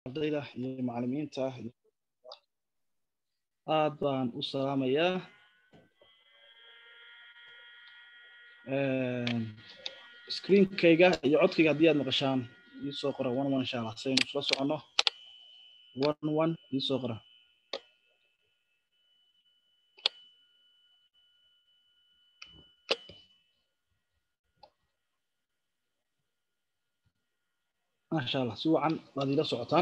ardayda iyo macalimiinta aad baan u salaamayaa screenkayga iyo codkayga haddii aad maqashaan iisoo qora one one insha allah saynu isla soconno one one iisoo qora masha allah si wacan waad ila socotaan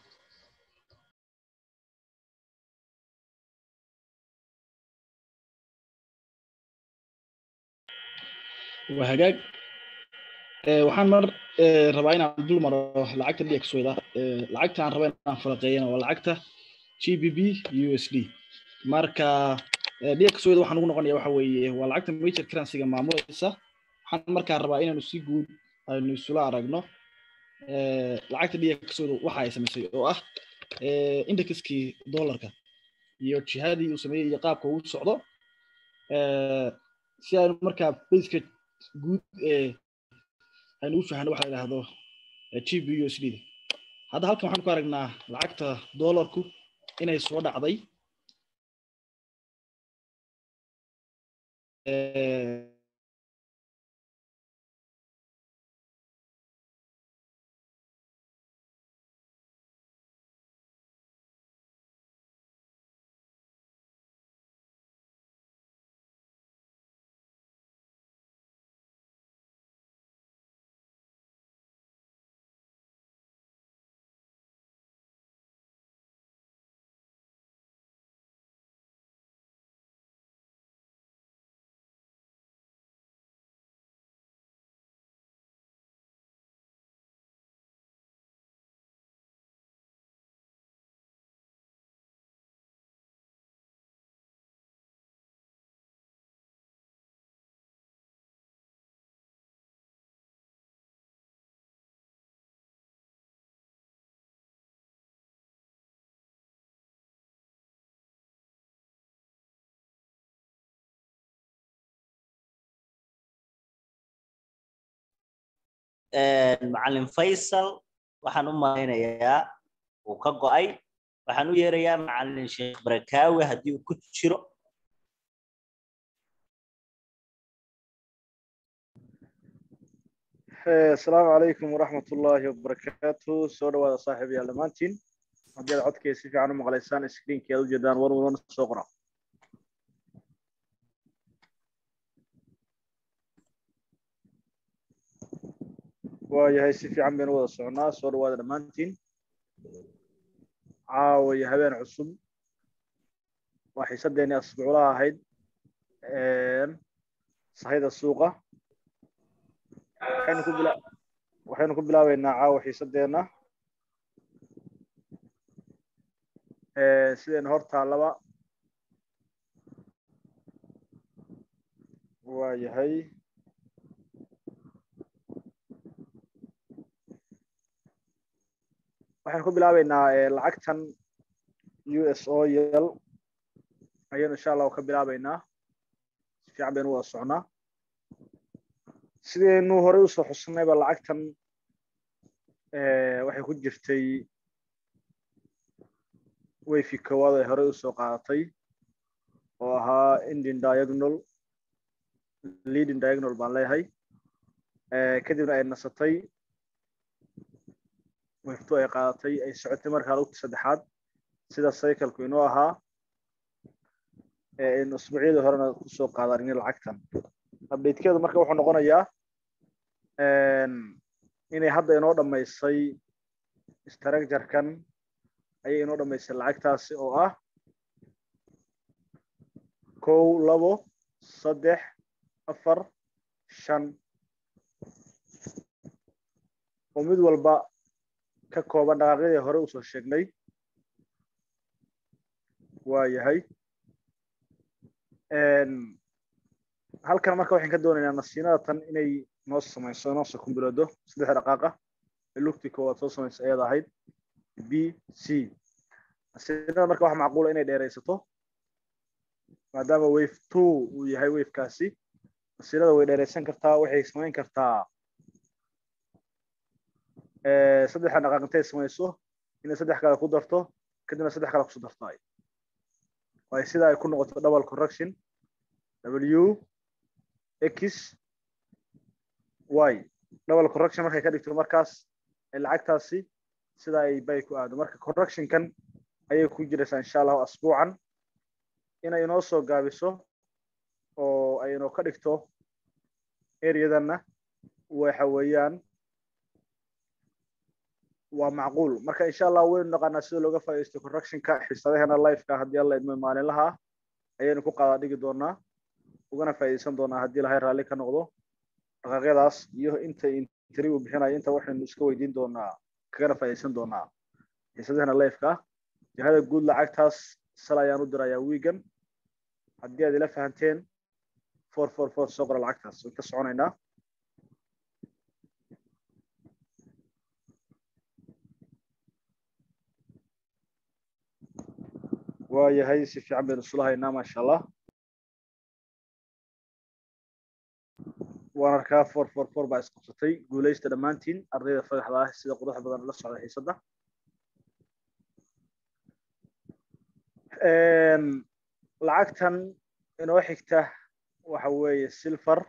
waa hagaag waxaan mar rabaa inaan dul maro lacagta dxwda lacagta aan raba inaan falaqeeyana waa lacagta g b b u s d marka dxwda waxaan ugu noqonaya waxa weeye waa lacagta major currencyga maamulaysa waxaan markaa rabaa inaanu si guud aynu isula aragno lacagta dxwda waxa ay samaysay oo ah indexkii dollarka iyo jihadii uu sameeyey iyo qaabka uu socdo si aynu markaa baska guud aynu u fahno waxa la yidhaahdo g b u s d hadda halkan waxaan ku aragnaa lacagta dollarku inay soo dhacday macalin faysal waxaan u malaynayaa uu ka go'ay waxaan u yeerayaa macalin sheekh barakaawi haddii uu ku jiro asalaamu calaykum waraxmat ullaahi wabarakaatu soo dhawaada saaxiib yaal dhammaantiin haddii aad codkay si fiican u maqlaysaan screenkii aad ujeedaan war wan soo qora waayahay si fiican baynu wada socnaa soo dhawaada dhammaantiin caawa iyo habeen cusub waa xiisaddeeni asbuuclaha ahayd sahayda suuqa waxaynu ku bila waxaynu ku bilaabeynaa caawa xiisaddeena sidaynu hor taallaba waa yahay waxaynu ku bilaabeynaa lacagtan u s o yl ayaynu insha allahu ka bilaabeynaa si fiican baynu wada socnaa sidaynu horey usoo xusnayba lacagtan waxay ku jirtay wayfi koowaad ay horey usoo qaadatay oo ahaa indian diagonal leading diagonal baan leeyahay kadibna ay nasatay wayftu ay qaadatay ay socotay markaa lugta saddexaad sida cycleku inoo ahaa aynu usbuucyadii horena kusoo qaadanin lacagtan updatekeedu marka wuxuu noqonayaa inay hadda inoo dhammaysay structurekan ayay inoo dhammaysay lacagtaasi oo ah kow labo saddex afar shan oo mid walba ka kooban dhaqaaqyadii hore usoo sheegnay waa yahay halkan marka waxaan ka doonaynaa nasiinada tan inay noo samayso noo soo kumbiloodo saddex dhaqaaqa ee lugtii koowaad soo samayso ayada ahayd b c nasiinada marka waxa macquula inay dheeraysato maadaama wave two uu yahay wavekaasi nasiinada way dheeraysan kartaa waxay samayn kartaa saddexda dhaqaaq intay samayso inay saddex kale ku darto kadibna saddex kale kusu darto ay waayo sida ay ku noqoto double correction w x y double correction markay ka dhigto markaas lacagtaasi sida ay bay ku aado marka correctionkan ayay ku jiraysaa insha allahu asbuucan inay inoo soo gaabiso oo ay inoo ka dhigto areadanna waxa weeyaan waa macquul marka insha allah waynu naqaanaa sida looga faa'iidaysto correctionka xiisadaheena liveka haddii alla idmo maalinlaha ayaynu ku qaadaa dhigi doonaa ugana faa'iidaysan doonaa haddii ilahay raalli ka noqdo dhaqaaqyadaas iyo inta intri uu bixinayo inta waxaynu iska weydiin doonaa kagana faa'iidaysan doonaa xiisadaheena liveka jihada guud lacagtaas sal ayaan u dirayaa wiigan haddii aad ila fahanteen for for for soo qora lacagtaas way ka soconaynaa waayahay si fiican baynu isula haynaa maasha allah waan arkaa for for for baa isqabsatay guulaysta dhammaantiin ardayda fadaxda ah sida quruxda badan la socda xiisadda lacagtan inoo xigta waxa weeye silver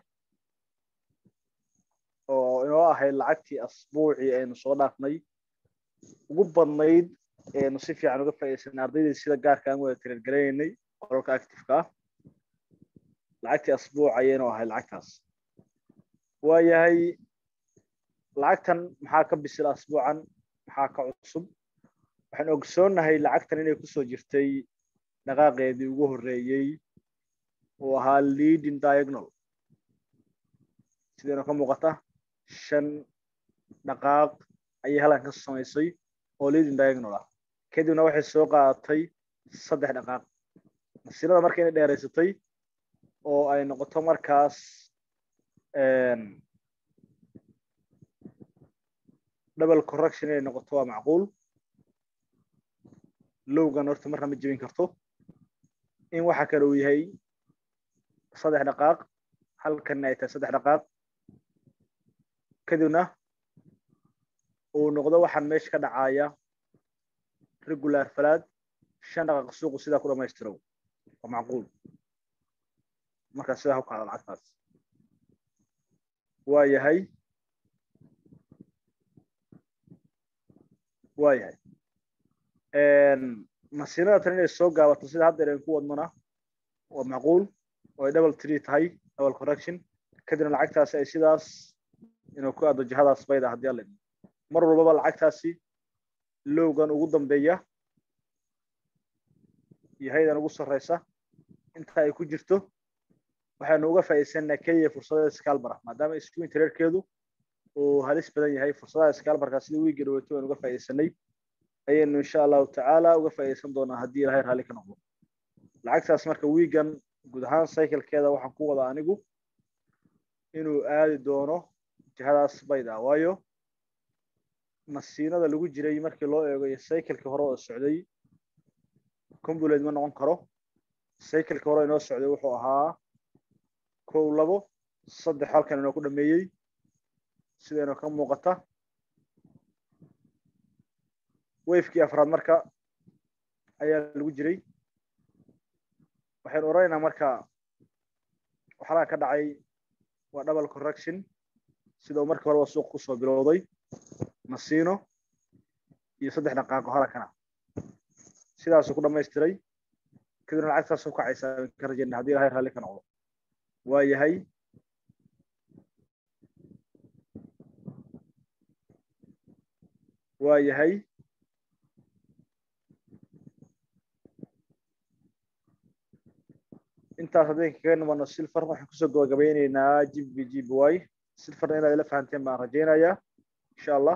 oo inoo ahayd lacagtii asbuucii aynu soo dhaafnay ugu badnayd aynu si fiican uga faa'iidaysanay ardaydii sida gaarka aan wada tirirgaraynay qoralka activeka ah lacagtii asbuuc ayaynu ahayd lacagtaas waayahay lacagtan maxaa ka bisil asbuucan maxaa ka cusub waxaan ogsoonnahay lacagtan inay kusoo jirtay dhaqaaqeedii ugu horreeyey oo ahaa leading diagonal sidaynu ka muuqata shan dhaqaaq ayay halkan ka samaysay oo leading diagonal ah kadibna waxay soo qaadatay saddex dhaqaaq masiirada marka inay dheeraysatay oo ay noqoto markaas double correction inay noqoto waa macquul lowgan horta marna ma jebin karto in waxa kale uu yahay saddex dhaqaaq halkanna ay tahay saddex dhaqaaq kadibna uu noqdo waxaan meesha ka dhacaya regular falaad shan dhaqaaq suuqu sidaa ku dhamaystiro waa macquul markaa sidaa ku kacda lacagtaas waa yahay waa yahay masiinada tan inay soo gaabato sida haddeer aynu ku wadnona waa macquul oo ay double tree tahay double correction kadibna lacagtaasi ay sidaas inuu ku aado jihadaas bayda haddii alla mar walbaba lacagtaasi lowgan ugu dambeeya iyo haydan ugu sarreysa inta ay ku jirto waxaynu uga faa'iidaysanaa keliya fursadaha scalbara maadaama isku intererkeedu uu halis badan yahay fursadaha scalbarka sida wiigga dhaweeto aynu uga faa'iidaysanay ayaynu insha allahu tacaala uga faa'iidaysan doonaa haddii ilahay raalli ka noqdo lacagtaas marka wiigan guud ahaan cyclekeeda waxaan ku wadaa anigu inuu aadi doono jihadaas bayda waayo masiinada lagu jiray markii loo eego iyo cyclekii hore oo socday combulate ma noqon karo cyclekii hore inoo socday wuxuu ahaa kow labo saddex halkan inoo ku dhameeyey sidaynoo ka muuqata wafekii afraad marka ayaa lagu jiray waxaynu oranaynaa marka waxalaha ka dhacay waa double correction sida uu markii horeba suuq kusoo bilowday masiino iyo saddex dhaqaaqo halakana sidaasuu ku dhamaystiray kadibna lacagtaasuu kacaysaa ka rajayna haddii ilahay raalli ka noqdo waa yahay waa yahay intaas haddaynu kaga nimano silver waxaan kusoo gabagabeyneynaa g b g b y silverna inaad ila fahanteen baan rajaynayaa insha allah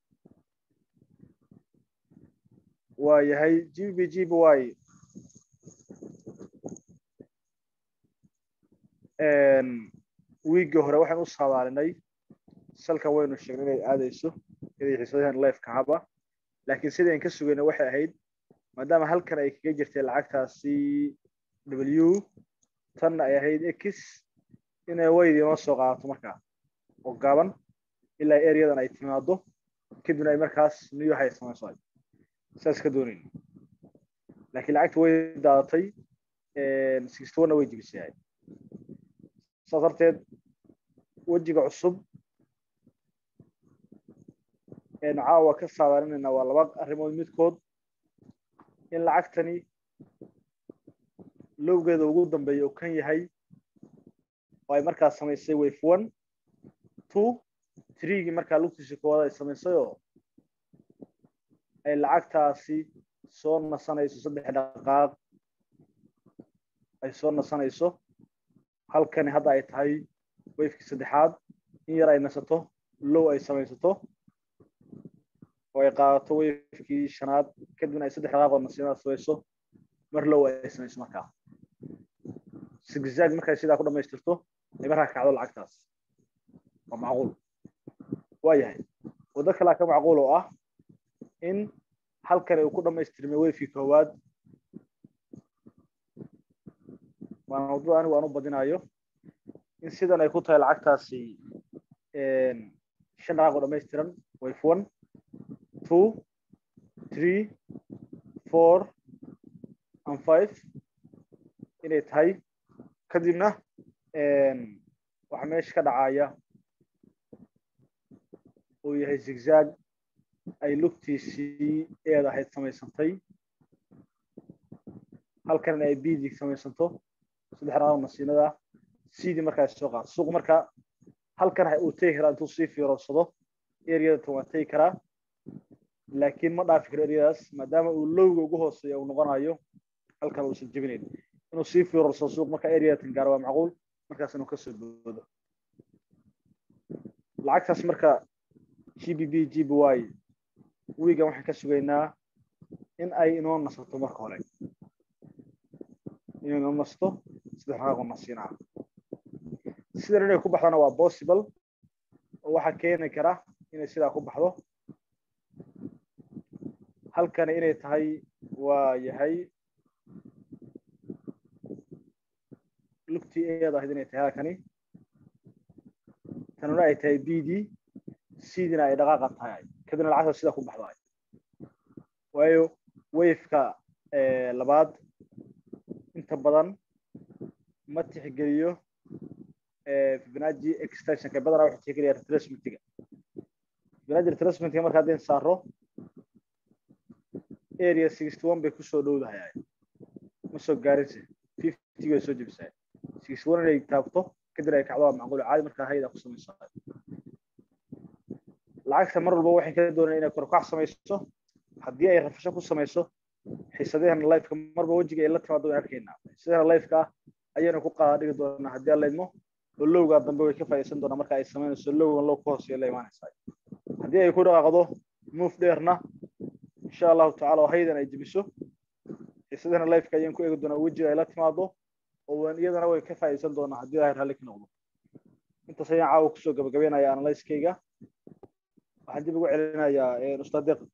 waa yahay g b g b y wiiggii hore waxaan u saadaalinay salkan waynu sheegnay inay aadayso inay xiisadahan lifeka haba laakiin sidayn ka sugayna waxay ahayd maadaama halkan ay kaga jirtay lacagtaasi w tanna ay ahayd x inay waydi inoo soo qaadato markaa oo gaaban ilaa areadan ay timaado kadibna ay markaas new high samayso saas ka doonayna laakiin lacagta way daadatay sixty one-na way jibisay saas darteed wejiga cusub eenu caawa ka saadaalinayna waa laba arrimood midkood in lacagtani lowgeeda ugu dambeeya uu kan yahay oo ay markaas samaysay wave one two threegii markaa lugtiisa koowaad ay samaysay oo ay lacagtaasi soo nasanayso saddex dhaqaaq ay soo nasanayso halkani hadda ay tahay wafekii saddexaad in yar ay nasato low ay samaysato oo ay qaadato wafekii shanaad kadibna ay saddex dhaqaaq oo nasiinada samayso mar low ay samayso markaa zigzag markay sidaa ku dhamaystirto ay markaa kacdo lacagtaas waa macquul waa yahay waddo kalea ka macquul oo ah in halkani uu ku dhamaystirmay wefkii koowaad waana waddada anigu aan u badinayo in sidan ay ku tahay lacagtaasi shan dhaqaaq oo dhamaystiran wave one two three four and five inay tahay kadibna waxaa meesha ka dhacaya uu yahay zigzag ay lugtiisii eed ahayd samaysantay halkanna ay bidi samaysanto saddex dhaqaaq nasiinada cdii markaa soo qaado suuq marka halkan uu tegi karaa intuu sii fiirorsado areada tan waa tegi karaa laakiin ma dhaafi karo areadaas maadaama uu lowga ugu hooseeya uu noqonayo halkan uusan jebinayn inuu sii fiirorsado suuq marka areada tan gaaro waa macquul markaas inuu kasoo boodo lacagtaas marka g b b g b y wiigan waxaan ka sugaynaa in ay inoo nasato marka hore inay inoo nasto saddex dhaqaaqoo nasiinaa sidan inay ku baxdana waa possible oo waxaa keeni kara inay sidaa ku baxdo halkani inay tahay waa yahay lugtii eed ahayd inay tahay halkani tanuna ay tahay b d cdina ay dhaqaaqa tahay kadibna lacagta sidaa ku baxdo waayo wafeka labaad inta badan ma tixgeliyo fibonacci extensionka badanaa wuxuu tixgeliyaa retracementiga fibonacci retracementiga marka haddeen saaro area sixty one bay kusoo dhowdahay ma soo gaarinse fifty bay soo jebisaa sixty one inay taabto kadib ay kacdo waa macquul caadi markaa hayda ku samaysaa lacagta mar walba waxay ka doonayaan inay korkac samayso haddii ay rafasho ku samayso xiisadahana lifeka marba wejiga ay la timaado way arkaynaa xiisadahana lifeka ah ayaynu ku qaada dhigi doonaa haddii alla idmo oo lowgaa dambe way ka faa'iidaysan doonaa marka ay samaynayso lowgan low ka hooseeya la imaanaysaa haddii ay ku dhaqaaqdo move dheerna insha allahu tacala oo haydan ay jebiso xiisadahana lifeka ayaan ku eegi doonaa wejiga ay la timaado oo iyadana way ka faa'iidaysan doonaa haddii ilahay raalli ka noqdo intaas ayaan caawa kusoo gabagabeynaya analyskeyga waxaan dib ugu celinayaa ustaad deq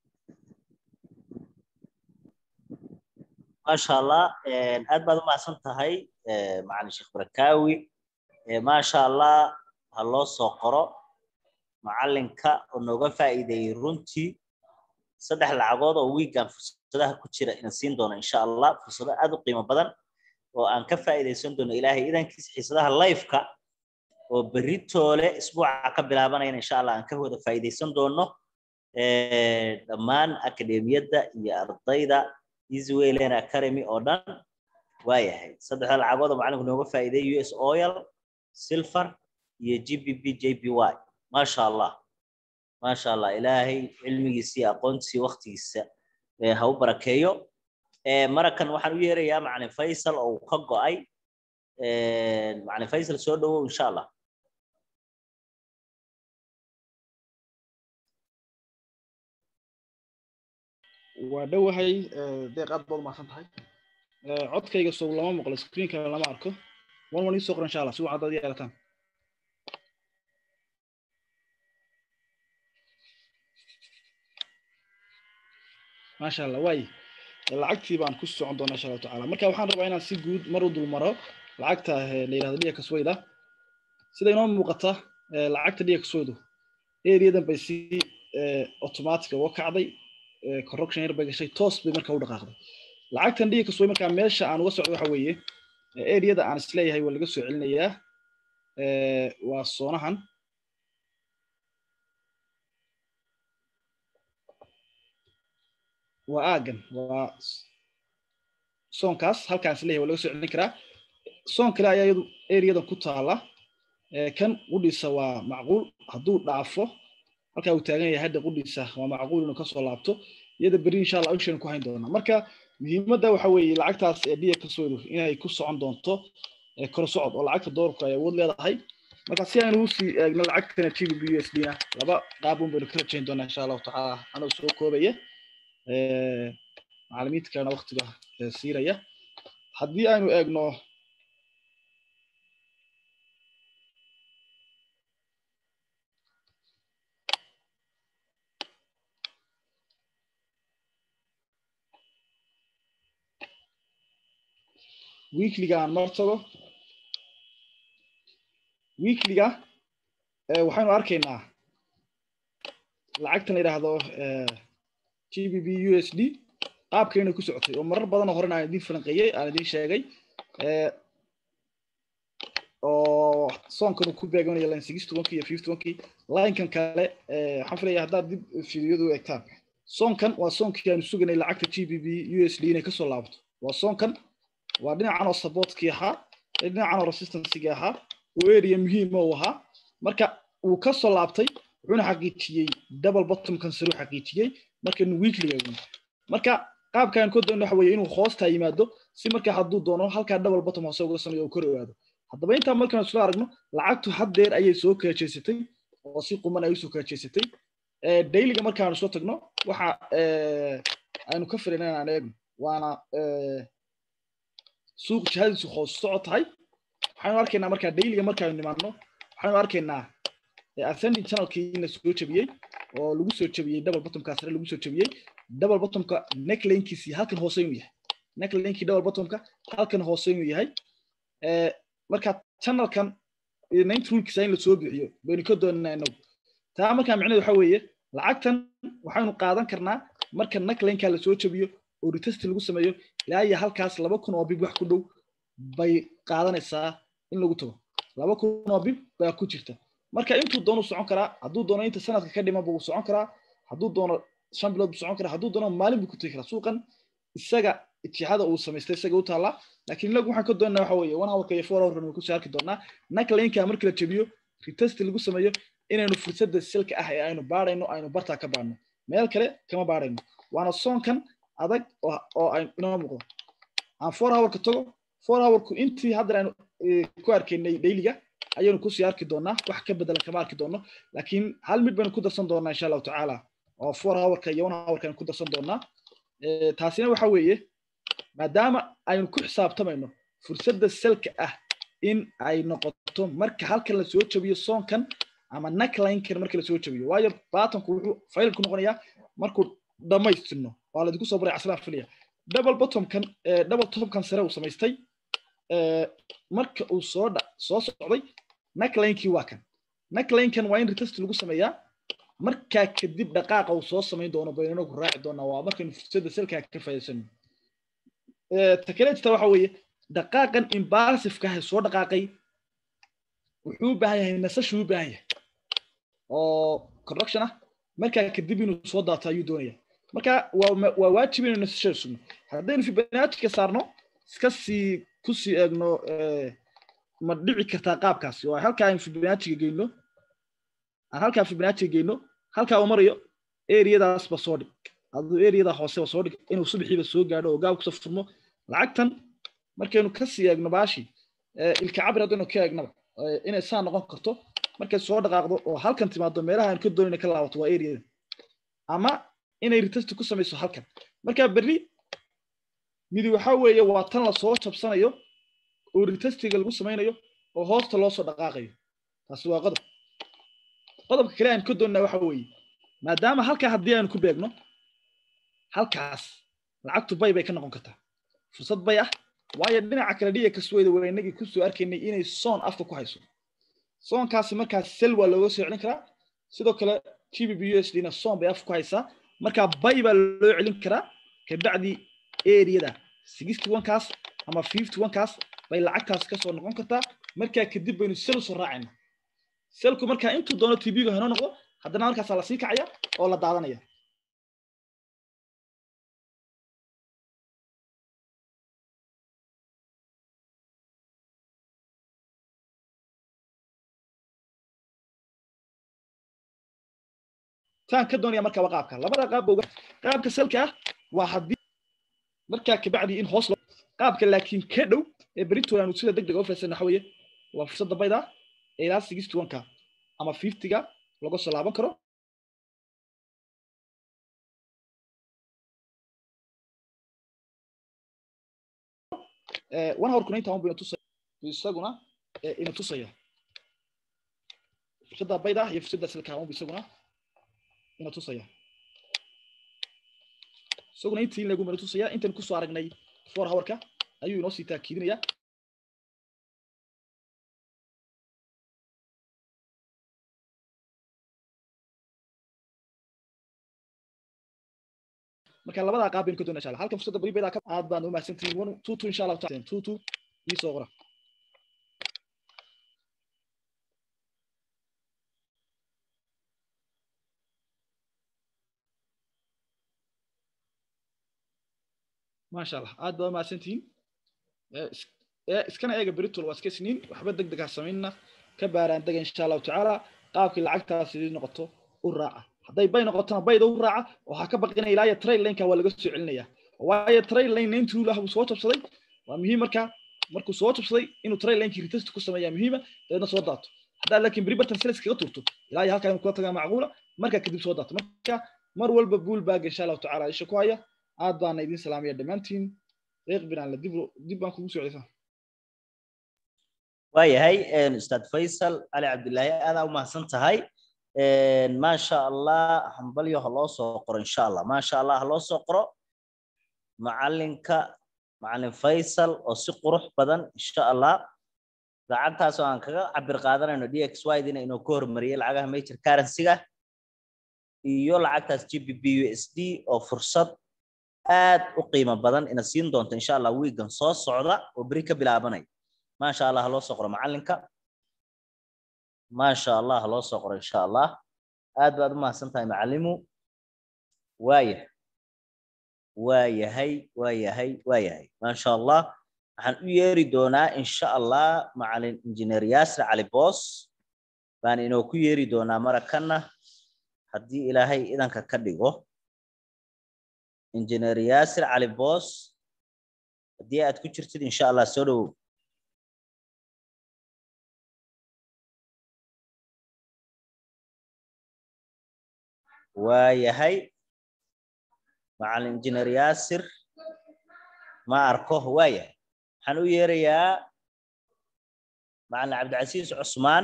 maasha allah aad baad u mahadsan tahay macalin sheekh barakaawi maasha allah ha loo soo qoro macalinka oo nooga faa'iideeyey runtii saddex lacagood oo wiigan fursadaha ku jira inaan siin doono insha allah fursado aad u qiimo badan oo aan ka faa'iidaysan doono ilaahay idankiisa xiisadaha lifeka oo berri toole isbuuca ka bilaabanayna insha allah aan ka wada faa'iidaysan doono dhammaan akademiyadda iyo ardayda easywayland academy oo dhan waa yahay saddexda lacagood oo macalinku nooga faa'iideeyay us oil silver iyo g b b j b y maasha allah maasha allah ilaahay cilmigiisa iyo aqoontiisa waktigiisa ha u barakeeyo marakan waxaan u yeerayaa macalin faysal oo uu ka go'ay macalin faysal soo dhowow insha allah waa dhowahay deeq aad baad umahadsan tahay codkayga sow lama maqlo screenkana lama arko wan wan iisoo qor insha allah si wacan dad yeelataan maasha allah waay lacagtii baan ku socon doonaa insha allahu tacala marka waxaan rabaa inaan si guud mar u dulmaro lacagta la yihahdo dhiya kaswayda sida inoo muuqata lacagta dhiya kaswaydu areadan bay si automatic uga kacday corruption yar bay gashay toos bay marka u dhaqaaqday lacagtan dhiga kasway markaa meesha aan uga socdo waxa weeye areada aan isleeyahay waa laga soo celinayaa waa soonahan waa aagan waa soonkaas halkaan isleeyahay waa laga soo celin karaa soon kale ayaa iyadu areadan ku taala kan qudhiisa waa macquul hadduu dhaafo halkaa uu taagan yahay hadda qudhiisa waa macquul inuu kasoo laabto iyada beri insha allah ishaynu ku hayn doonaa marka muhiimadda waxa weeye lacagtaas ee dhiya kasoodu inay ku socon doonto kor socod oo lacagta doolarku ay awood leedahay marka si aynu usii eegno lacagtana g b b u s d na laba qaab un baynu ka rajayn doonaa insha allahu tacaala anoo soo koobaya macalimiinta kalena waktiga siiraya haddii aynu eegno weekliga aan mar tago weekliga waxaynu arkaynaa lacagtan la yidhaahdo g b b u s d qaabkayna ku socotay oo marar badanoo horena aan idin falanqeeyey aan idin sheegay oo soonkan uu ku beeganayo line six tobankii iyo fifty tobankii linekan kale waxaan filaya haddaad dib fiidiyadu eegtaan soonkan waa soonkii aanu suganay lacagta g b b u s d inay kasoo laabto waa soonkan waa dhinacan oo supportkii ahaa dhinacan oo resistancegii ahaa oo area muhiima uu ahaa marka uu ka soo laabtay wuxuuna xaqiijiyey double bottomkan sare u xaqiijiyey markaynu weekliga eegno marka qaabkaan ka doon waxa weeye inuu hoostaa yimaado si marka hadduu doono halkaa double bottom hoose uga sameeyo uu kor ogaado haddaba intaa markaan isla aragno lacagtu haddeer ayay soo kala jeesatay oo si quman ay usoo kala jeesatay dailyga markaanu soo tagno waxa aynu ka filayna inaan eegno waana suuq jihadiisu hoos socod tahay waxaynu arkaynaa markaa dailyga markaanu nimaadno waxaynu arkaynaa ascending channelkii in la soo jebiyey oo lagu soo jebiyey double bottomka sare lagu soo jebiyey double bottomka necklinekiisii halkan hoose inuu yahay necklinekii double bottomka halkan hoose inuu yahay marka channelkan nint rulkiisa in la soo bixiyo baynu ka doonanaa inagu taa markaa micnehedu waxa weeye lacagtan waxaynu qaadan karnaa marka necklineka la soo jebiyo oo retest lagu sameeyo ilaa iyo halkaas laba kun oo bib wax ku dhow bay qaadanaysaa in lagu tago laba kun oo bib baa ku jirta marka intuu doono socon karaa hadduu doono inta sanadka ka dhiman buu socon karaa hadduu doono shan bilood buu socon karaa hadduu doono maalin buu ku tegi karaa suuqan isaga itixaada uu samaystay isaga u taallaa laakiin inagu waxaan ka doonaa waxa weeye one hourka iyo four hourkan way kusoo arki doonaa naklinka marka la jebiyo retest lagu sameeyo inaynu fursadda silka ah ee aynu baadhayno aynu bartaa ka baadhno meel kale kama baadhayno waana soonkan adag oo ay inoo muuqdo aan four hourka tago four hourku intii hadda aynu ku arkaynay dailyga ayaynu kusii arki doonaa wax ka bedelan kama arki doono laakiin hal mid baynu ku darsan doonaa insha allahu tacaala oo four hourka iyo one hourka aynu ku darsan doonaa taasina waxa weeye maadaama aynu ku xisaabtamayno fursadda selka ah in ay noqoto marka halkan la soo jebiyo soonkan ama naklinkan marka la soo jebiyo waayo batanku wuxuu faylku noqonayaa markuu dhammaystirno waa laidinku soo baray caslaan filaya double bottomkan double topkan sare uu samaystay marka uu soo soo socday naklinkii waa kan naklinkan waa in retest lagu sameeyaa markaa kadib dhaqaaqa uu soo samayn doono baynu inagu raaci doonaa waa markaynu fursadda selkaa ka faa'iidaysano takalejta waxa weeye dhaqaaqan imbasifka ah soo dhaqaaqay wuxuu u baahan yahay nasashuu u baahan yahay oo correction ah markaa kadib inuu soo daato ayuu doonaya marka waa waajib inaynu nasashada sugno haddaynu fibonacciga saarno iska sii kusii eegno ma dhici kartaa qaabkaasi oo halkaa aynu fibonacciga geyno aan halkaa fibonacciga geyno halkaa uu marayo eriyadaasba soo dhig aduu eriyada hooseba soo dhig inuu subaxiiba soo gaadho oo gaab kusoo furmo lacagtan markaynu kasii eegno baashi ilka cabir haddaynu ka eegnaba inay saa noqon karto markay soo dhaqaaqdo oo halkan timaado meelaha aan ka doonayna ka laabato waa eriyada ama inay retest ku samayso halkan marka berri midi waxa weeye waa tan lasoo jabsanayo oo retestiga lagu samaynayo oo hoosta loo soo dhaqaaqayo taasi waa qodob qodobka kale aan ka doonnaa waxa weeye maadaama halkaa haddii aanu ku beegno halkaas lacagtu bay bay ka noqon kartaa fursad bay ah waayo dhinaca kale dhiga kasweyda waa inagii kusoo arkaynay inay soon afka ku hayso soonkaasi markaas sel waa looga soo celin karaa sidoo kale g b b u s d na soon bay afka ku haysaa marka bay baa loo celin karaa kabacdi areada sixty one kaas ama fifty one kaas bay lacagtaas kasoo noqon kartaa markaa kadib baynu sel soo raacayna selku markaa intuu doono tv-ga hanoo noqdo haddana markaasaa lasii kacaya oo la daadanaya taan ka doonaya marka waa qaabka labada qaab ba qaabka selka ah waa haddii markaa kabacdi in hoos qaabka laakiin ka dhow ee beritool aanu sida deg deg uga faysana waxa weeye waa fursadda bayda ee ilaa sixty one ka ama fifty-ga laga soo laaban karo one hour kuna intaa bayna tusaya isaguna ina tusaya fursadda bayda iyo fursadda selka unba isaguna ina tusaya isaguna intii in lagu mana tusaya intan kusoo aragnay four hourka ayuu inoo sii taakiidinaya marka labadaa qaab baynu ka doona insha allah halkan fursadda bari baydaa ka aad baan u mahadsantihiin one two two insha allahu taala two two ii soo qora maasha allah aad baa u mahadsantihiin iskana eega beritol waa iska siniin waxba deg deg ha samaynna ka baaraan dega insha allahu tacaala qaabkii lacagtaas idin noqoto u raaca hadday bay noqotona bayda u raaca waxaa ka baqinaya ilaa iyo trail lineka waa laga soo celinaya waayo trail line intuu lah uu soo jabsaday waa muhiim marka markuu soo jabsaday inuu trail linekii retest ku sameeyaa muhiima dabeedna soo daato haddaa laakiin beri bartan sales kaga turto ilaa iyo halkaa inuu kula tagaa macquula marka kadib soo daato marka mar walba buul baaga insha allahu tacaala isha ku haya aad baana idin salaamaya dhammaantiin reeq binaan la dib dib baan kugu soo celisaa waayahay ustaad faysal cali cabdillaahi aadaa u mahadsan tahay maasha allah hambalyo ha loo soo qoro insha allah maasha allah ha loo soo qoro macalinka macalin faysal oo si qurux badan insha allah lacagtaas oo aan kaga cabir qaadanayno dxy dina inuu ka hormariyay lacagaha major currency-ga iyo lacagtaas gbp usd oo fursad aad u qiimo badan ina siin doonto insha allah wiigan soo socda oo beri ka bilaabanaya maasha allah ha loo soo qoro macalinka maasha allah ha loo soo qoro insha allah aad baad u mahadsan tahay macalimu waaya waayahay waayahay waayahay maasha allah waxaan u yeeri doonaa insha allah macalin injineer yaasir cali boos baan inoo ku yeeri doonaa marakanna haddii ilaahay idanka ka dhigo injineer yaasir cali boos haddii aad ku jirtid insha allah soo dhowow waayahay macalin injineer yaasir ma arko waayahay waxaan u yeerayaa macalin cabdicasiis cusmaan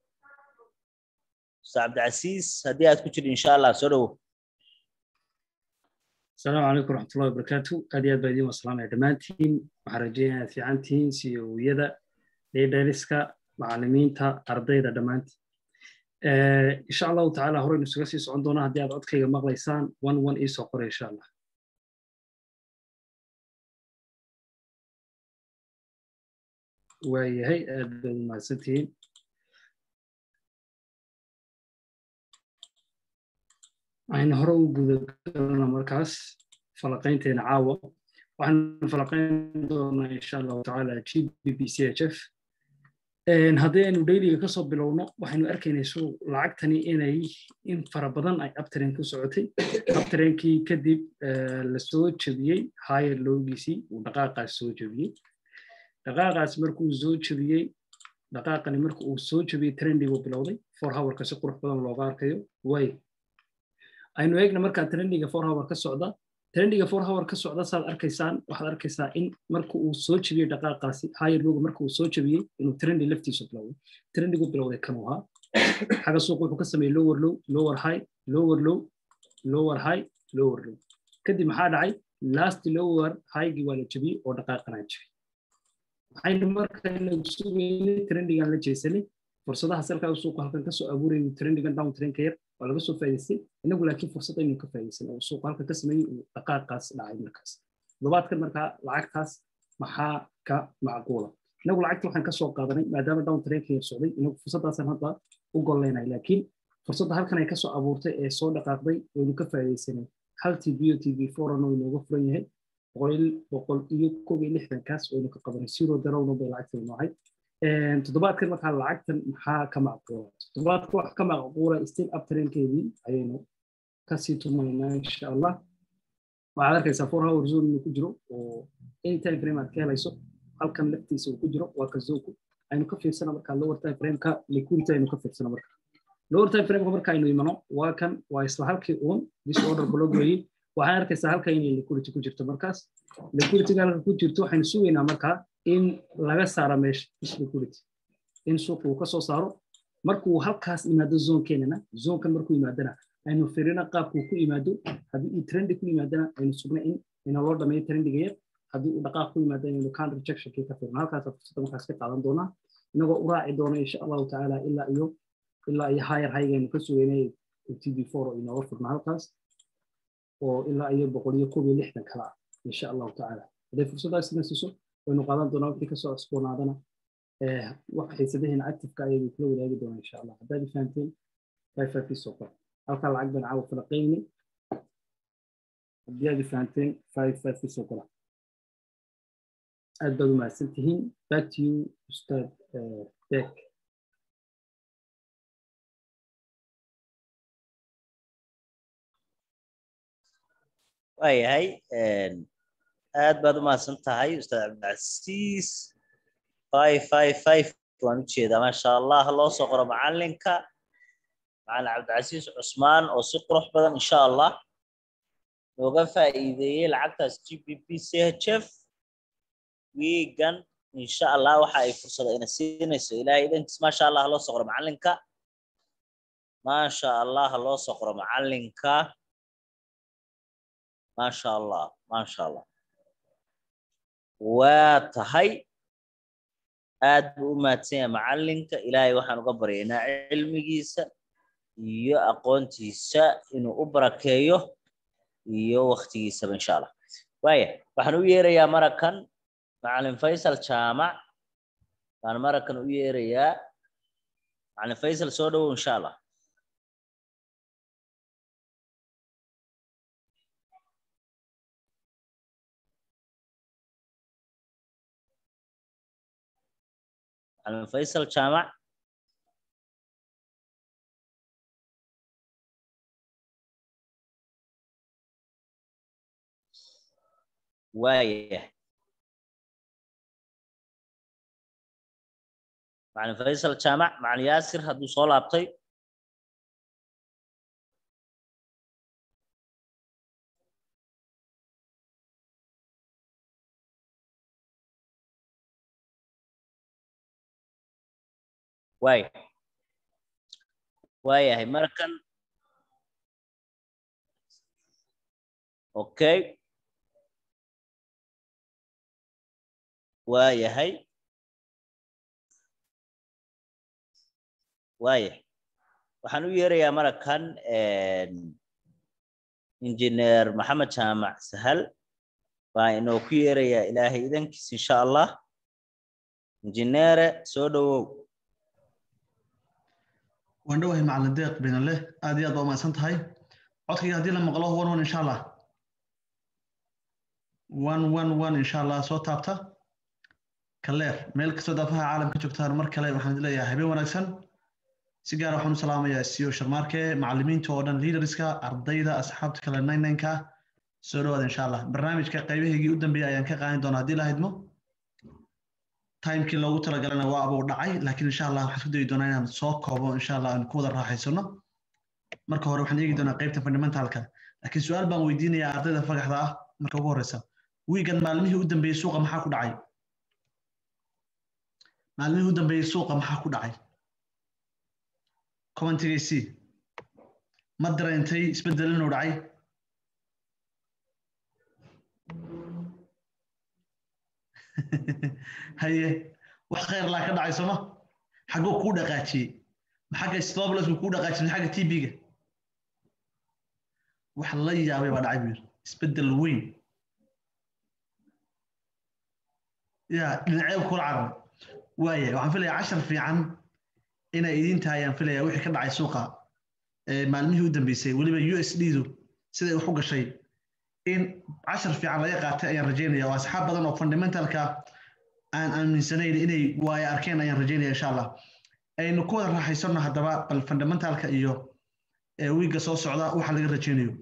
ustaad cabdicasiis haddii aad ku jirto insha allah soo dhowow السلام عليكم ورحمة الله وبركاته أدي أد بعدين والسلام يا دمانتين وحرجينا في عنتين سيويدا ليدرسكا معلمين تا أرضيدا دمانت آه إن شاء الله تعالى هوري نسوغسي سعندونا هدي أد أدخيغا مغليسان وان وان إيسو قرى إن شاء الله وهي أد المعسنتين aynu hore u gudagalana markaas falaqaynteena caawa waxaanu falaqayn doonaa insha allahu tacaala g b b c h f haddii aynu dayliga kasoo bilowno waxaynu arkaynay su lacagtani inay in fara badan ay abtaren ku socotay abtarenkii kadib lasoo jebiyey higher loogiisii uu dhaqaaqaas soo jebiyey dhaqaaqaas markuu soo jebiyey dhaqaaqani marka uu soo jebiyey trendigu bilowday for hourka si qurux badan looga arkayo way aynu eegna markaa trendiga four hour ka socda trendiga four hour ka socda saad arkaysaan waxaad arkaysaa in marka uu soo jebiyey dhaqaaqaasi higher loga marka uu soo jebiyey inuu trendi laftiisu bilowday trendigu bilowday kanuu ahaa xaga suuq wuxuu ka sameeyey lower low lower high lower low lower high lower low kadib maxaa dhacay last lower highgii waa la jebiyey oo dhaqaaqanaa jebiyey waxaynu markaynu sugaynay trendigan la jeesanay fursadaha salkaa suuqa halkan kasoo abuurayay trendigan down trendka yar waa laga soo faa'iidaystay inagu laakiin fursad aynu ka faa'iidaysan oo suuqa halka ka sameeyey uu dhaqaaqaas dhacay markaas toddobaadkan markaa lacagtaas maxaa ka macquula inagu lacagta waxaan ka soo qaadanay maadaama down trainka socday inagu fursaddaasaan hadda u golleynay laakiin fursadda halkan ay kasoo abuurtay ee soo dhaqaaqday waynu ka faa'iidaysanay hal t v o t v foran oo inooga furan yahay boqol boqol iyo koob iyo lixdankaas waynu ka qabanay zero darowna bay lacagta noohay toddobaadkan markaa lacagtan maxaa ka macquula toddobaadka wax ka macquula still up trainkeedii ayaynu kasii tumaynaa insha allah waxaad arkaysaa four hour zone inuu ku jiro oo anytime frame aad ka helayso halkan laftiisa uu ku jiro waa ka zoku aynu ka fiirsana markaa lower time frameka liquidity aynu ka fiirsana marka lower time frameka marka aynu imano waa kan waa isla halkii uun disorder block weeye waxaan arkaysaa halka inay liquidity ku jirto markaas liquidityga halka ku jirto waxaynu sugaynaa markaa in laga saara meesha is liquidity in suuqa uu ka soo saaro markuu halkaas yimaado zonekeenana zonkan markuu yimaadana aynu firina qaabkuu ku yimaado haddii uu trendi ku yimaadana aynu sugna in ina loo dhameeyo trendiga yar haddii uu dhaqaaq ku yimaado inaynu counter rejectionkii ka firna halkaasa fursadda markaas ka qaadan doonaa inagoo u raaci doona insha allahu tacaala ilaa iyo ilaa iyo higher highgaynu ka sugeynay t v four oo inooga furna halkaas oo ilaa iyo boqol iyo koob iyo lixdan kala ah insha allahu tacaala hadday fursaddaas ina siiso waynu qaadan doonaa wixii kasoo cusboonaadana wax xiisadaheena activeka ayaynu kula wadaagi doonaa insha allah haddaad fahamteen five five soo qor halkaa lacag baan caawa falaqayni haddii aad fahamteen five five soo qora aad baad u mahadsan tihiin back to you ustaad beck waayahay aad baad u mahadsan tahay ustaad cabdilcasiis five five five waan u jeedaa maasha allah loo soo qoro macalinka macalin cabdilcasiis cusmaan oo si qurux badan insha allah looga faa'iideeyey lacagtaas g b p c h f wiigan insha allah waxa ay fursada ina siinayso ilaahay idankiis maasha allah loo soo qoro macalinka maasha allah loo soo qoro macalinka maasha allah maasha allah waa tahay aad buu u mahadsan yahay macalinka ilaahay waxaan uga baryaynaa cilmigiisa iyo aqoontiisa inuu u barakeeyo iyo waktigiisaba insha allah waaya waxaan u yeerayaa marakan macalin faysal jaamac baan marakan u yeerayaa macalin faysal soo dhowow insha allah macalin faysal jaamac waayah macalin faysal jaamac macalin yaasir hadduu soo laabtay waaya waayahay markan okay waayahay waaya waxaan u yeerayaa marakan injineer maxamed jaamac sahal baa inoo ku yeerayaa ilaahay idankiis insha allah injineere soo dhowow waan dhowahay macalin deeq binale aad iyo aad baa umahadsan tahay codkayga haddii la maqlo one one insha allah one one one insha allah soo taabta kaleer meel kastoo daafaha caalamka joogtaan mar kale waxaan idin leeyahay habeen wanaagsan si gaar waxaan u salaamayaa CEO Sharmarke macallimiinta oo dhan leaderska ardayda asxaabta kale nine nine-ka soo dhawaada insha allah barnaamijka qaybahaygii u dambeeyay ayaan ka qaadan doonaa haddii la haydmo timekii loogu talagalana waa abuu dhacay laakiin insha allah waxaan isku dayi doonaa inaan soo koobo insha allah aan ku wada raaxaysano marka hore waxaan eegi doonaa qaybta fundamentalka laakiin su-aal baan weydiinayaa ardayda fagaxda ah marka ugu horeysa wiigan maalmihii u dambeeyey suuqa maxaa ku dhacay maalmihii u dambeeyey suuqa maxaa ku dhacay commentigaysii ma dareentay isbeddel inuu dhacay haye wax khayr laa ka dhacay sooma xagguu kuu dhaqaajiyey maxagga stoblasku kuu dhaqaajiyey xagga tb-ga wax la yaabay baa dhacay buu yidhi isbeddel weyn ya dhinacyo kula carar waaya waxaan filayaa cashar fiican inay idin tahay ayaan filayaa wixii ka dhacay suuqa maalmihii u dambeysay weliba u s d du siday wax u gashay in cashar fiican laga qaatay ayaan rajaynaya oo asxaab badan oo fundamentalka aan aaminsanayn inay waayo arkeen ayaan rajaynaya insha allah aynu ku wada raaxaysano haddaba bal fundamentalka iyo wiigga soo socda waxa laga rajaynayo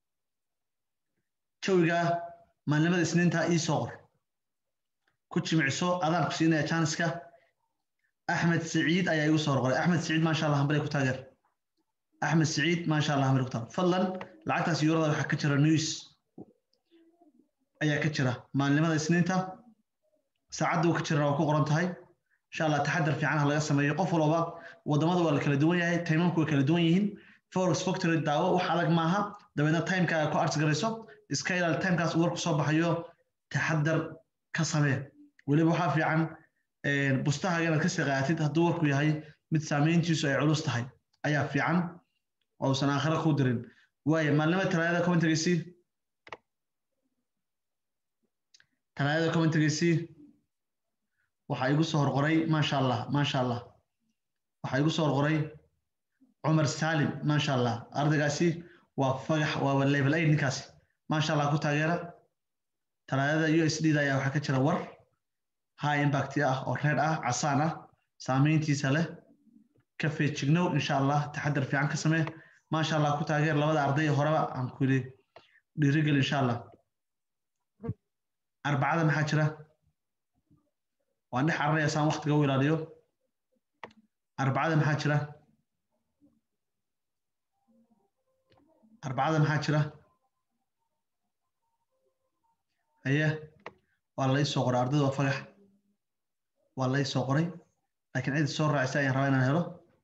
jawiga maalnimada isniinta ii soo qor ku jimicso adaan ku siinaya janska axmed siciid ayaa igu soo qoray axmed siciid maasha allah hambale ku taageer axmed siciid maasha allah hambale ku taageer fadlan lacagtaas yuurada waxaa ka jira news ayaa ka jira maalnimada isniinta saacadda uu ka jirana waa ku qoran tahay insha allah taxadar fiican ha laga sameeyo qof walba wadamada waa la kala duwan yahay timanku way kala duwan yihiin forex factory daawo wax adag maaha dabeedna timekaaga ku arts garayso iska ilaali timekaas warku soo baxayo taxadar ka samee weliba waxaa fiican bustahaaga inaad kasii qaatid hadduu warku yahay mid saameyntiisu ay culus tahay ayaa fiican oo usan aakhira ku dirin waayo maalnimada talaadada commentarysi talaadada commentarysi waxaa igu soo horqoray maasha allah maasha allah waxaa igu soo horqoray cumar salim maasha allah ardaygaasi waa fagax waa level aid ninkaasi maasha allah ku taageera talaadada u s d da ayaa waxaa ka jira war high impact ah oo reed ah casaan ah saameyntiisa leh ka feejignow insha allah taxadar fiican ka samee maasha allah ku taageer labada arday horeba aan ku yidhi dhiirigel insha allah arbacada maxaa jira waan dhex cararaya saan waktiga u ilaaliyo arbacada maxaa jira arbacada maxaa jira haye waa la ii soo qoray ardayda waa fagax waa la ii soo qoray laakiin cid soo raacisa ayaan rabaa inaan helo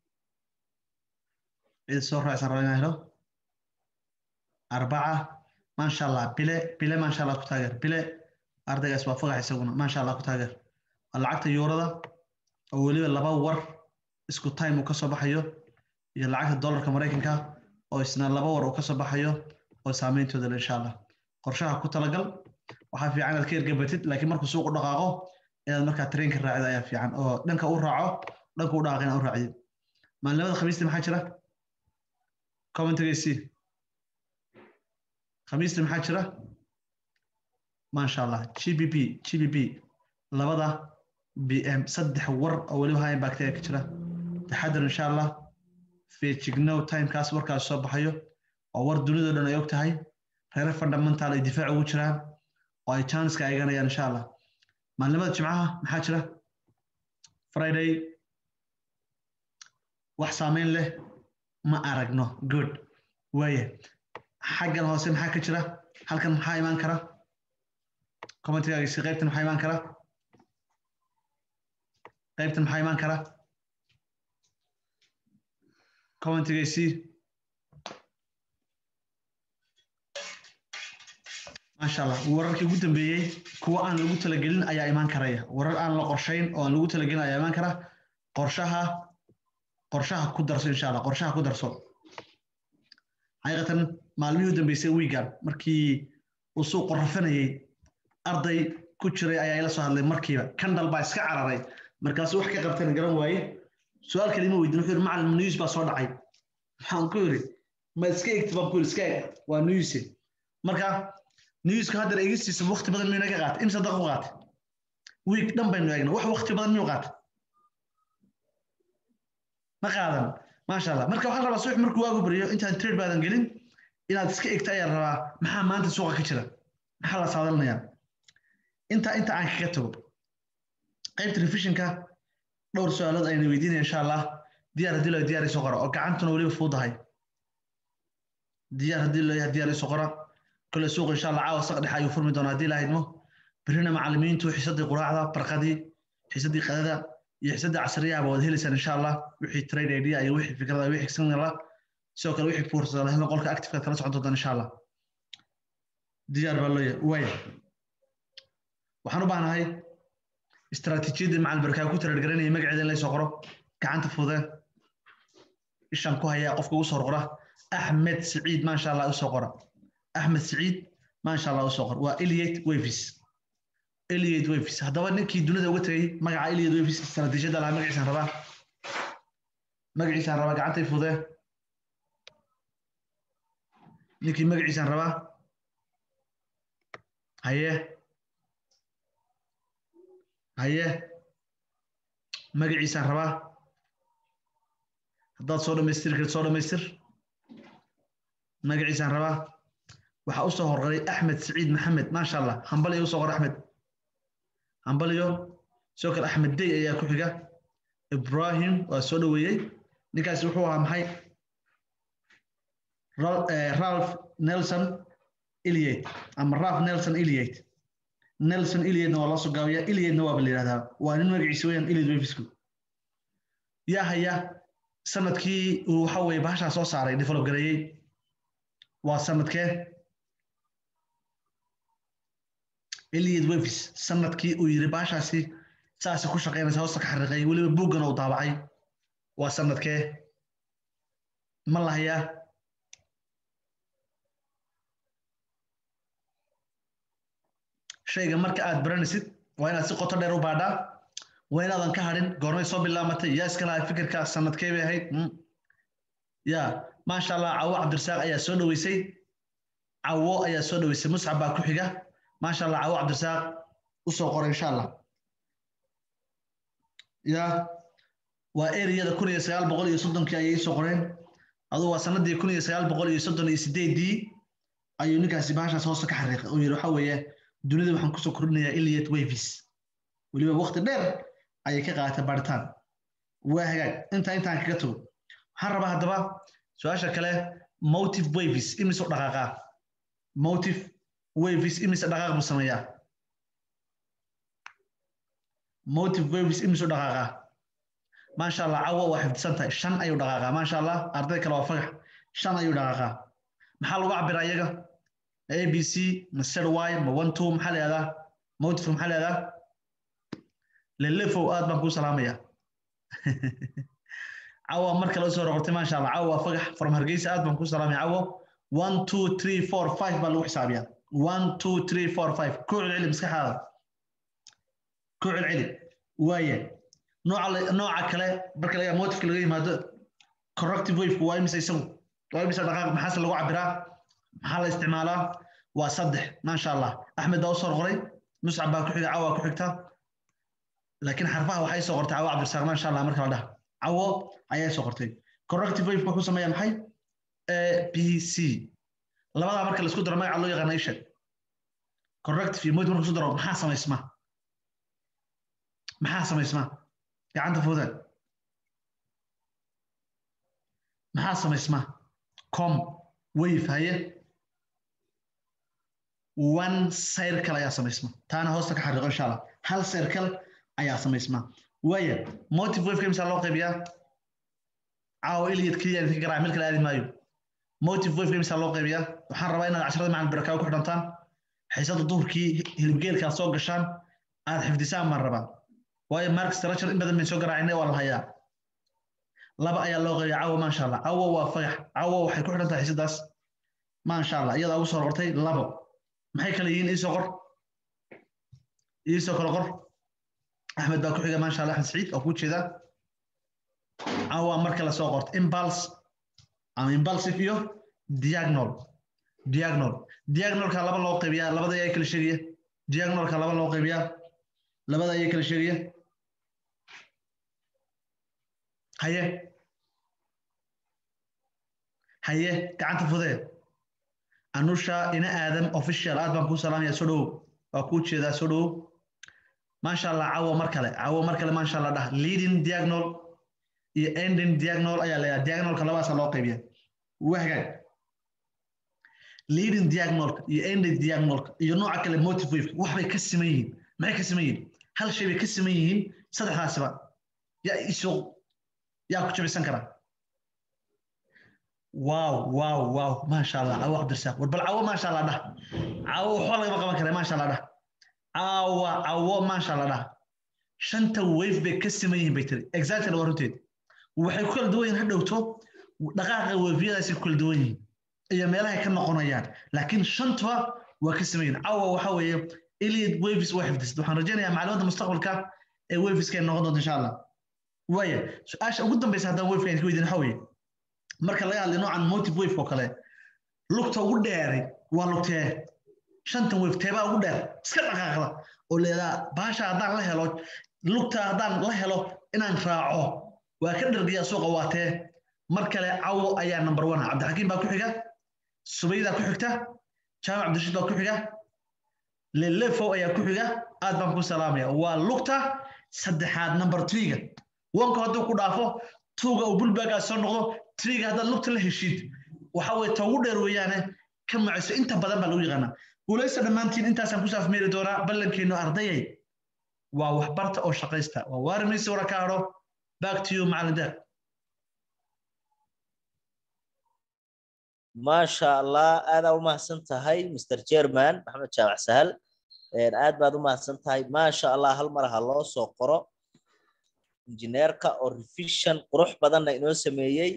cid soo raacisa rabaa inaan helo arbaca maasha allah bile bile maasha allah ku taageer bile ardaygaas waa fagax isaguna maasha allah ku taageer waa lacagta yuurada oo weliba laba war isku time uu ka soo baxayo iyo lacagta dollarka maraykanka oo isna laba war uu ka soo baxayo oo saameyntooda le insha allah qorshaha ku talagal waxaa fiican inaad ka ergabatid laakiin markuu suuqu dhaqaaqo inaad markaa trainka raacid ayaa fiican oo dhanka u raaco dhanka u dhaqaaqo inaad u raacdid maalinimada khamiista maxaa jira commentaryc khamiista maxaa jira maasha allah gbp gbp labada bm saddex war oo weliba high impact ayaa ka jira taxadar insha allah feejignow timekaas warkaas soo baxayo oo war dunidao dhan ay og tahay reere fundamental ay difaac ugu jiraan oo ay chanska eeganayaan insha allah maalinimada jimcaha maxaa jira friday wax saameyn leh ma aragno good waaya xaggan hoose maxaa ka jira halkan maxaa imaan kara commentigaagisi qaybtan maxaa imaan kara qaybtan maxaa imaan kara commentigaysi maasha allah wararkii ugu dambeeyey kuwa aan lagu talagelin ayaa imaan karaya warar aan la qorshayn oo aan lagu talagelin ayaa imaan kara qorshaha qorshaha ku darso insha allah qorshaha ku darso xaqiiqatan maalmihii u dambeysay wiigan markii uu suuqu rafanayey arday ku jiray ayaa ila soo hadlay markiiba kandal baa iska cararay markaasu wax ka qabtana garan waaye su-aal kalima weydin wuxuu yidhi macalin news baa soo dhacay maxaan ku yidhi ma iska egti baan ku yidhi iska eg waa newse marka newska haddana egistiisa waqti badan miyuu naga qaatay imsa daqiiqo qaatay wiig dhan baynu eegna wax waqti badan miyuu qaatay ma qaadan maasha allah marka waxaan rabaa subax markuu waagu bariyo intaan trade baadan gelin inaad iska egta ayaan rabaa maxaa maanta suuqa ka jira maxaa la saadalinayaa intaa inta aan kaga tago qaybta revisionka dhowr su-aalood ayna weydiinaya insha allah diyaar haddii loo diyaar iso qora oo gacantuna weliba fuudahay diyaar haddii loo yahay diyaar iso qora kole suuq insha allah caawa saq dhexe ayuu furmi doonaa haddii lahaydmo berrina macallimiintu xiisadii quraacda barqadii xiisadii qadada iyo xiisadii casriyaha baad helaysaan insha allah wixii trade idea iyo wixii fikrada wixii signala sidoo kale wixii fursada lahna qolka activeka kala socon doontaan insha allah diyaar baa loo yahay waaya waxaan u baahnahay استراتيجية مع البركة كنت رجعنا magaceeda in la soo qoro gacanta fudee ishan ku haya qofka ugu soo qora axmed siciid maasha allah usoo qora axmed siciid maasha allah usoo qor waa eliate wavis eliate wavis haddaba ninkii dunida uga tegay magaca eliate wavis istaraatiijiyada lahaa magaciisaan rabaa magaciisaan rabaa gacantay fudee ninkii magaciisaan rabaa haye haye magaciisaan rabaa haddaad soo dhamaystiri karid soo dhamaystir magaciisaan rabaa waxaa usoo horqaray axmed siciid maxamed maasha allah hambaliyo usoo qor axmed hambaliyo sidoo kale axmed dey ayaa ku xiga ibrahim waa soo dhoweeyey ninkaasi wuxuu ahaa maxay ralph nelson iliate ama ralph nelson iliate nelson iliatena waa loo soo gaabiyaa iliatena waaba la yidhahdaa waa nin magaciisa weeyaan iliat wefisku yaa haya sanadkii uu waxa weeye bahashaa soo saaray develop gareeyey waa sanadkee iliat wefis sanadkii uu yiri bahashaasi saasi ku shaqaynaysa hoosta ka xariiqay weliba buuggan uu daabacay waa sanadkee ma lahayaa shayga marka aad baranaysid waa inaad si qoto dheer u baadhaa waa inaadan ka hadhin goormay soo bilaamatay yaa iska lahay fikirka sanadkee bay ahayd ya maasha allah cawo cabdirasaaq ayaa soo dhoweysay cawo ayaa soo dhoweysay muscab baa ku xiga maasha allah cawo cabdirasaaq usoo qoray insha allah ya waa ereyada kun iyo sagaal boqol iyo soddonkii ayay isoo qoreen aduu waa sanadii kun iyo sagaal boqol iyo soddon iyo sideedii ayuu ninkaasi bahashaas hoosta ka xariiqay oo yidhi waxa weeye dunida waxaan kusoo kordhinayaa iliat wavis weliba waqti dheer ayay ka qaadatay baaritaan waa hagaag intaa intaan kaga tago waxaan rabaa haddaba su-aasha kale motive wavis imise u dhaqaaqaa motive wavis imise dhaqaaq buu sameeyaa motive wavis imise u dhaqaaqaa maasha allah cawo waa xifdisan tahay shan ayuu dhaqaaqaa maasha allah arday kale waa fagax shan ayuu dhaqaaqaa maxaa lagu cabiraa iyaga a b c ma z y ma one two maxaa la yihahdaa motive maxaa la yihahdaa lelefow aad baan kuu salaamaya cawa mar kale usoo roqortay maasha allah cawa waa fagax from hargeysa aad baan kuu salaamaya cawo one two three four five baa lagu xisaabiyaa one two three four five ku celceli maskaxaada ku celceli waaye nooca nooca kale marka laga motifka laga yimaado corrective waveka waa imisa isagu waa imisa dhaqaaq maxaase lagu cabiraa maxaa la isticmaalaa waa saddex maasha allah axmed baa usoo qoray muscab baa ku xiga cawa ku xigta laakiin xarfaha waxay soo qortay cawo cabdirasaaq maasha allah marka la dhaha cawo ayay soo qortay corrective wave wuxuu sameeyaa maxay a b c labadaa marka laisku daro magaca loo yaqaana isheg corrective iyo motive marka isku daro maxaa samaysma maxaa samaysma gacanta foodaad maxaa samaysma com wave haye one circle ayaa samaysma taana hoosta ka xariiqo insha allah hal circle ayaa samaysma waaya motive waveka imsaa loo qaybiyaa caawo iliyad keliya idinka garaaca meel kale aadi maayo motive waveka imsaa loo qaybiyaa waxaan rabaa inaad casharada macalin barakaawo ku xidhantaan xiisada duhurkii hilibgeelkaad soo gashaan aad xifdisaan baan rabaa waayo mark structure in badan bayn soo garaacinay waa la hayaa laba ayaa loo qaybiyaa cawo maasha allah cawo waa fagax cawo waxay ku xidhan tahay xiisadaas maasha allah iyadaa ugu soo qortay labo maxay kale yihiin iisoo qor iisoo kale qor axmed baa ku xiga maasha allah axmed saciid oo ku jeeda cawa marka la soo qorto impulse ama impulsive iyo diagonal diagonal diagonalka laba loo qaybiyaa labada ayaa kala sheegaya diagonalka laba loo qaybiyaa labada ayaa kala sheegaya haye haye gacanta fudee anusha ina aadam official aad baan kuu salaamaya soo dhowow waa kuu jeedaa soo dhowow maasha allah cawo mar kale cawo mar kale maasha allah dhah leading diagonal iyo ending diagonal ayaa leeyahay diagonalka labadaasa loo qaybiya waa hagaag leading diagonalka iyo ending diagonalka iyo nooca kale motive wave waxbay ka siman yihiin maxay ka siman yihiin hal shay bay ka siman yihiin saddexdaasiba yaa isoo yaa ku jabisan karaa واو واو واو ما شاء الله عو عبد الرزاق والبل عو ما شاء الله ده عو حول ما قبل كلام ما شاء الله ده عو عو ما شاء الله ده شنت ويف بكسمين بيتري اكزاكتلي ورنتيد waxay ku kala duwan yihiin hadhowto dhaqaaqa wefiyadaasi ku kala duwan yihiin iyo meelahay ka noqonayaan laakiin shantuba waa ka sameeyeen cawa waxa weeye iliad waves waa xifdisad waxaan rajaynayaa macluumaadda mustaqbalka ee waveska ay noqon doonto insha allah waaya su-aasha ugu dambaysa haddaan waveka idinka weydiin waxa weeye marka laga hadlay noocan motive wave oo kale lugta ugu dheeray waa lugtee shantan wave teebaa ugu dheer iska dhaqaaqda oo leedaa baasha haddaan la helo lugta haddaan la helo inaan raaco waa ka dhargiyaa suuqa waa tee mar kale cawo ayaa number one cabdixakiim baa ku xiga subaydaa ku xigta jaamac cabdirashiid baa ku xiga lelefow ayaa ku xiga aad baan ku salaamaya waa lugta saddexaad number threega wanka hadduu ku dhaafo tuuga uu bulbaagaa soo noqdo triga haddaad lugta la heshid waxa weye ta ugu dheer weeyaane ka maciso inta badan baa lagu yaqaanaa guulaysta dhammaantiin intaasaan ku saafmeeri doonaa ballankeenu ardayay waa waxbarta oo shaqaysta waa waarimiisi wara ka hadho back to you macalin deeq maasha allah aadaa u mahadsan tahay mr jerman maxamed jaamac sahal aad baad u mahadsan tahay maasha allah hal mar ha loo soo qoro injineerka oo revision qurux badanna inoo sameeyey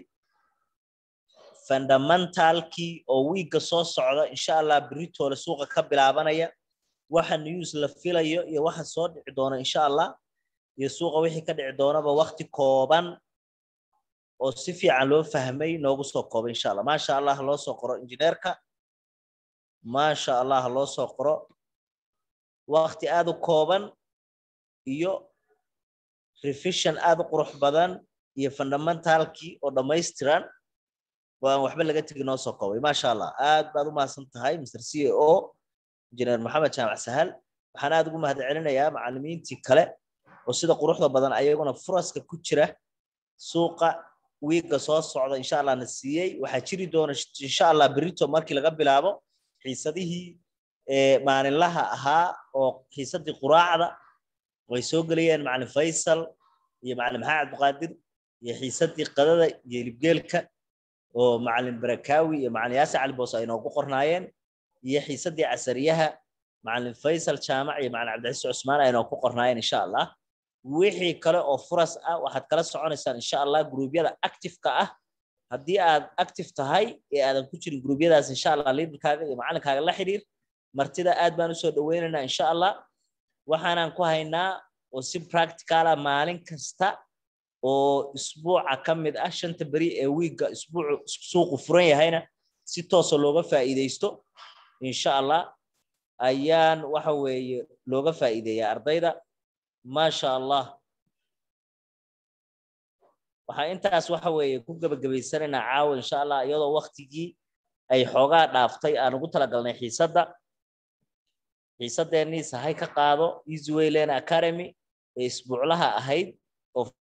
fundamentalkii oo wiigga soo socda insha allah beritoole suuqa ka bilaabanaya waxa news la filayo iyo waxa soo dhici doona insha allah iyo suuqa wixii ka dhici doonaba wakti kooban oo si fiican loo fahmay noogu soo kooba insha allah maasha allah loo soo qoro injineerka maasha allah loo soo qoro wakti aad u kooban iyo revision aad u qurux badan iyo fundamentalkii oo dhammaystiran waan waxba laga tegi noo soo koobay maasha allah aad baad u mahadsan tahay mr c a o injineer maxamed jaamac sahal waxaan aad ugu mahad celinayaa macallimiintii kale oo sida quruxda badan ayaguna furaska ku jira suuqa wiigga soo socda insha allah na siiyey waxaa jiri doona insha allah berito markii laga bilaabo xiisadihii maalinlaha ahaa oo xiisadii quraacda way soo gelayeen macalin faysal iyo macalin maxamed cabdiqaadir iyo xiisadii qadada iyo hilibgeelka oo macalin barakaawi iyo macalin yaasir cali boos ay noogu qornaayeen iyo xiisadii casariyaha macalin faysal jaamac iyo macalin cabdicasiis cusmaan ay noogu qornaayeen insha allah wixii kale oo furas ah waxaad kala soconaysaan insha allah gruubyada activeka ah haddii aad active tahay ee aadan ku jirin gruubyadaas insha allah liidarkaaga iyo macalinkaaga la xiriir martida aad baan usoo dhaweynaynaa insha allah waxaanaan ku haynaa oo si practicala maalin kasta oo isbuuca ka mid ah shanta beri ee wiigga isbuucu suuqu furan yahayna si toosa looga faa'iidaysto insha allah ayaan waxa weeye looga faa'iideeyaa ardayda maasha allah waxaa intaas waxa weeye ku gebagabaysanaynaa caawa insha allah iyadoo waktigii ay xoogaa dhaaftay aan ugu talagalnay xiisadda xiisadeennii sahay ka qaado easywayland academy ee isbuuclaha ahayd oo